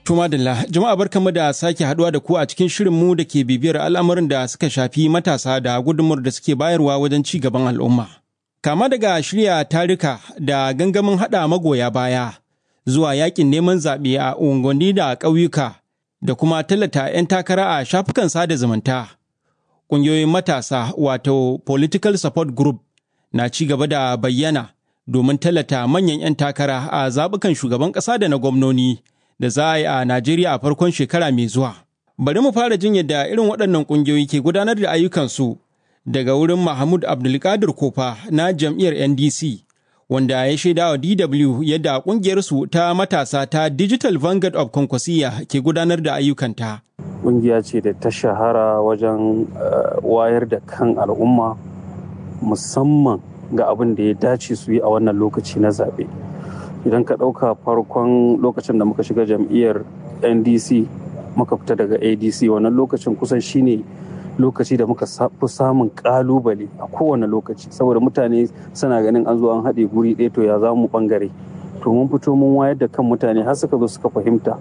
Tuma Dalla, jama'a barkanmu da sake haduwa da ku a cikin shirinmu da ke bibiyar al'amarin da suka shafi matasa da gudunmuwar da suke bayarwa wajen ci gaban al'umma. Kama daga shirya tarika da gangamin haɗa magoya baya zuwa yakin neman zaɓe a unguwanni da ƙauyuka da kuma tallata 'yan takara a shafukan sada zumunta. Ƙungiyoyin matasa wato Political Support Group na ci gaba da bayyana domin tallata manyan 'yan takara a zaɓukan shugaban ƙasa da na gwamnoni. da za a yi a Najeriya a farkon shekara mai zuwa. Bari mu fara jin yadda irin waɗannan ƙungiyoyi ke gudanar da ayyukansu daga wurin Mahmud Abdulkadir Kofa na jam'iyyar NDC, wanda ya shaida wa DW yadda ƙungiyarsu ta matasa ta Digital Vanguard of Konkwasiya ke gudanar da ayyukanta. Ƙungiya ce da ta shahara wajen wayar da kan al'umma musamman ga abin da ya dace su yi a wannan lokaci na zaɓe. idan ka ɗauka farkon lokacin da muka shiga jam'iyyar ndc muka fita daga adc wannan lokacin kusan shine lokaci da muka fi samun ƙalubale a kowane lokaci saboda mutane suna ganin an zo an haɗe guri ɗaya to ya za mu ɓangare to mun fito mun wayar da kan mutane har suka zo suka fahimta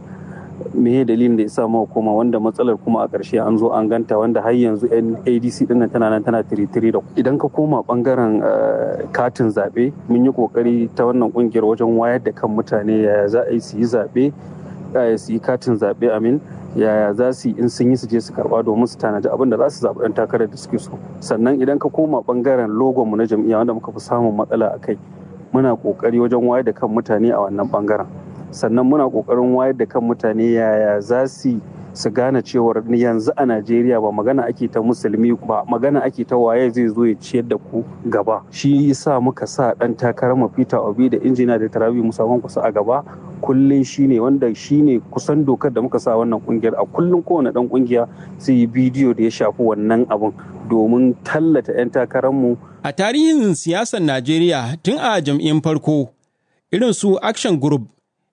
me dalilin da ya sa muka koma wanda matsalar kuma a ƙarshe an zo an ganta wanda har yanzu adc dinnan tana nan tana tiritiri da idan ka koma bangaren katin zaɓe mun yi ƙoƙari ta wannan ƙungiyar wajen wayar da kan mutane yaya za a yi su yi zaɓe yaya su yi katin zaɓe amin yaya za su yi in sun yi su je su karɓa domin su tanaji abin da za su zaɓi ɗan takarar da suke so sannan idan ka koma bangaren logon mu na jam'iyya wanda muka fi samun matsala a kai muna ƙoƙari wajen wayar da kan mutane a wannan bangaren sannan muna kokarin wayar da kan mutane yaya za su su gane cewar yanzu a najeriya ba magana ake ta musulmi ba magana ake ta waye zai zo ya ciyar da ku gaba shi yasa muka sa dan takarar mu peter obi da injina da tarabi musamman kusa a gaba kullum shine wanda shine kusan dokar da muka sa wannan kungiyar a kullum kowane dan kungiya sai yi bidiyo da ya shafi wannan abun domin tallata 'yan takararmu. a tarihin siyasar najeriya tun a jam'iyyar farko irin su action group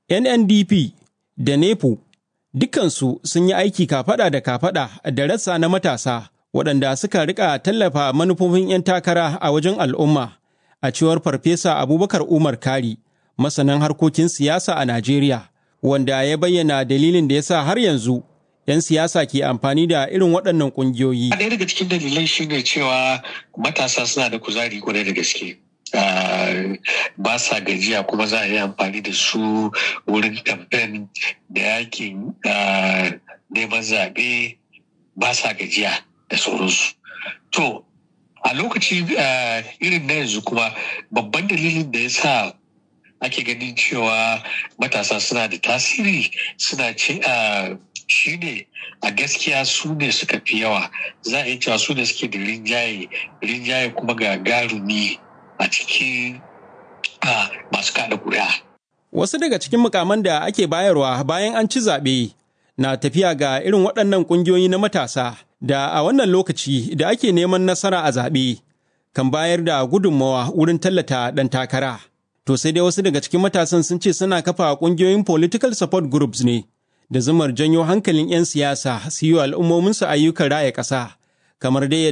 NNDP da NEPO dukansu sun yi aiki kafada da kafada da rassa na matasa waɗanda suka rika tallafa manufofin 'yan takara a wajen al'umma a cewar Farfesa Abubakar Umar Kari, masanan harkokin siyasa a Najeriya, wanda ya bayyana dalilin da ya sa har yanzu 'yan siyasa ke amfani da irin waɗannan ƙungiyoyi. Ɗaya daga cikin dalilai shine cewa matasa suna da kuzari kwarai da gaske. Uh, ba sa gajiya kuma za a yi amfani da su wurin kamfen da yakin uh, neman zaɓe ba sa gajiya da sauransu. To, a lokaci uh, irin na yanzu kuma babban dalilin da ya sa ake ganin cewa matasa suna da tasiri suna ce shi ne a gaskiya su ne suka fi yawa za a yi cewa su ne suke da rinjaye rinjaye kuma ga garumi a cikin masu kada kuri'a. Wasu daga cikin mukaman da ake bayarwa bayan an ci zaɓe na tafiya ga irin waɗannan ƙungiyoyi na matasa da a wannan lokaci da ake neman nasara a zaɓe kan bayar da gudunmawa wurin tallata ɗan takara. To sai dai wasu daga cikin matasan sun ce suna kafa ƙungiyoyin political support groups ne da zumar janyo hankalin 'yan siyasa su yi wa al'ummominsu ayyukan raya ƙasa kamar dai